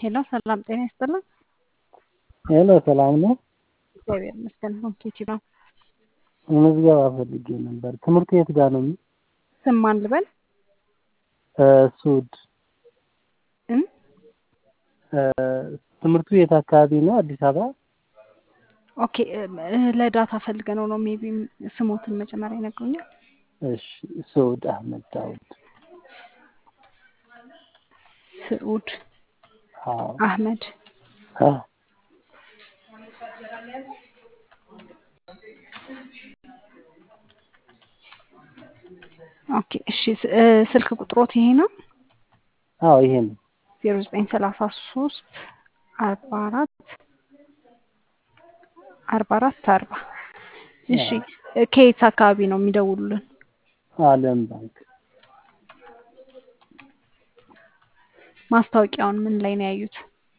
ሄሎ ሰላም ጤና ይስጥልን። ሄሎ ሰላም ነው። እግዚአብሔር ይመስገን። ሆንኬቲ ነው። ምዝገባ ፈልጌ ነበር። ትምህርት የት ጋር ነው? ስም ማን ልበል? እ ሱድ እም? እ ትምህርቱ የት አካባቢ ነው? አዲስ አበባ። ኦኬ እ ለዳታ ፈልገ ነው ነው ሜቢ ስሞትን መጀመሪያ ይነግሩኛል። እሺ ሱድ አህመድ ዳውድ። ስዑድ አዎ አህመድ አዎ ኦኬ እሺ ስ- እ ስልክ ቁጥሮት ይሄ ነው አዎ ይሄ ነው። ዜሮ ዘጠኝ ሰላሳ ሶስት አርባ አራት አርባ አራት አርባ እሺ እ ከየት አካባቢ ነው የሚደውሉልን? አለም ባንክ ማስታወቂያውን ምን ላይ ነው ያዩት?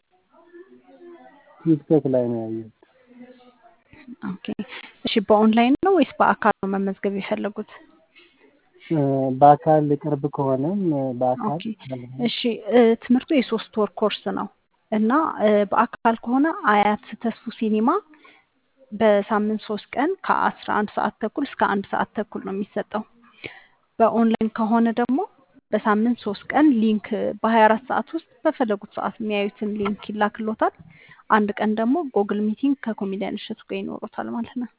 ቲክቶክ ላይ ነው ያየሁት። ኦኬ እሺ በኦንላይን ነው ወይስ በአካል ነው መመዝገብ የፈለጉት? እ በአካል ቅርብ ከሆነም እ በአካል ኦኬ እሺ እ ትምህርቱ የሶስት ወር ኮርስ ነው እና እ በአካል ከሆነ አያት ተስፉ ሲኒማ በሳምንት ሶስት ቀን ከአስራ አንድ ሰዓት ተኩል እስከ አንድ ሰዓት ተኩል ነው የሚሰጠው። በኦንላይን ከሆነ ደግሞ በሳምንት ሶስት ቀን ሊንክ በሀያ አራት ሰዓት ውስጥ በፈለጉት ሰዓት የሚያዩትን ሊንክ ይላክሎታል። አንድ ቀን ደግሞ ጎግል ሚቲንግ ከኮሜዲያን እሸቱ ጋር ይኖሩታል ማለት ነው።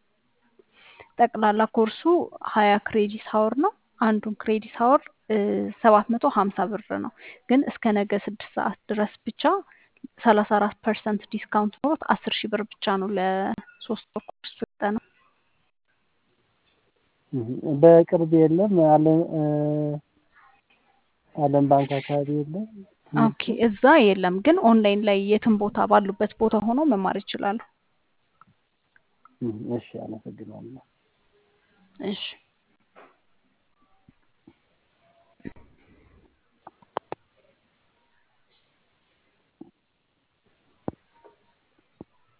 ጠቅላላ ኮርሱ ሀያ ክሬዲት ሀወር ነው። አንዱን ክሬዲት ሀወር ሰባት መቶ ሀምሳ ብር ነው። ግን እስከ ነገ ስድስት ሰዓት ድረስ ብቻ ሰላሳ አራት ፐርሰንት ዲስካውንት ኖሮት አስር ሺህ ብር ብቻ ነው ለሶስት ወር ኮርስ ሰጠ ነው። እ በቅርብ የለም አለም እ አለም ባንክ አካባቢ የለም። ኦኬ እዛ የለም፣ ግን ኦንላይን ላይ የትም ቦታ ባሉበት ቦታ ሆኖ መማር ይችላሉ። እ እሺ አመሰግናለሁ። እሺ